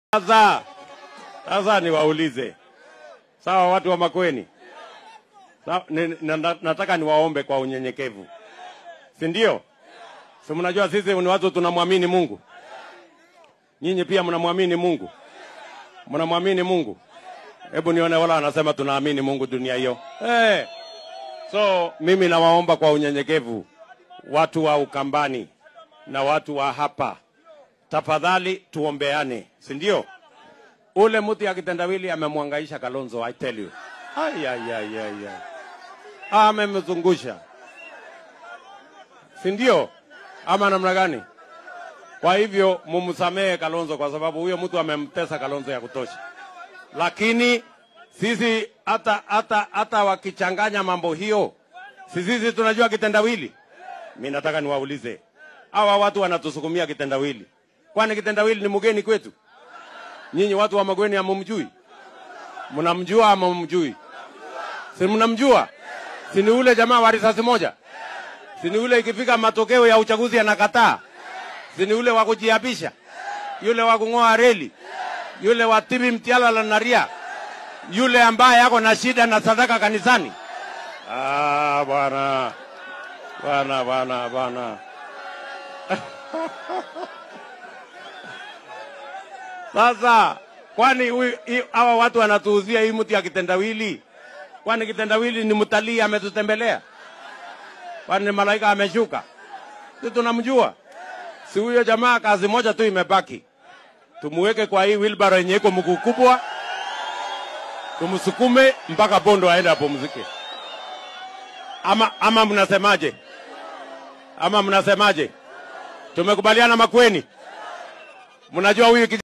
Sasa sasa niwaulize, sawa, watu wa Makweni, sawa, ni, na, nataka niwaombe kwa unyenyekevu, si ndio? Si mnajua sisi ni watu tunamwamini Mungu. Nyinyi pia mnamwamini Mungu, mnamwamini Mungu. Hebu nione wala wanasema tunaamini Mungu dunia hiyo. Hey. So mimi nawaomba kwa unyenyekevu, watu wa Ukambani na watu wa hapa, tafadhali tuombeane, si ndio? Ule mtu ya kitendawili amemwangaisha Kalonzo, I tell you. Ay, ay, ay, ay, ay. Amemzungusha, si ndio? Ama namna gani? Kwa hivyo mumsamehe Kalonzo kwa sababu huyo mtu amemtesa Kalonzo ya kutosha, lakini sisi hata hata hata wakichanganya mambo hiyo, si sisi tunajua kitendawili. Mi nataka niwaulize hawa watu wanatusukumia kitendawili, kwani kitendawili ni mgeni kwetu? Nyinyi watu wa Magweni hamumjui? Mnamjua ama mumjui? Si mnamjua? Si ni ule jamaa wa risasi moja? Si ni ule ikifika matokeo ya uchaguzi anakataa? Si ni ule wa kujiapisha? Yule wa kung'oa reli? Yule wa tibi mtiala na ria? Yule ambaye ako na shida na sadaka kanisani? Ah, bwana bwana bwana bwana Sasa kwani huyu- hii- hawa watu wanatuuzia hii mti ya kitendawili? Kwani kitendawili ni mtalii ametutembelea? Kwani ni malaika ameshuka? Si tunamjua? Si huyo jamaa, kazi moja tu imebaki, tumuweke kwa hii wilbaro yenye iko mguu kubwa, tumsukume mpaka Bondo aende apumzike. Ama, ama mnasemaje? Ama mnasemaje? Tumekubaliana Makweni? Mnajua huyu kij-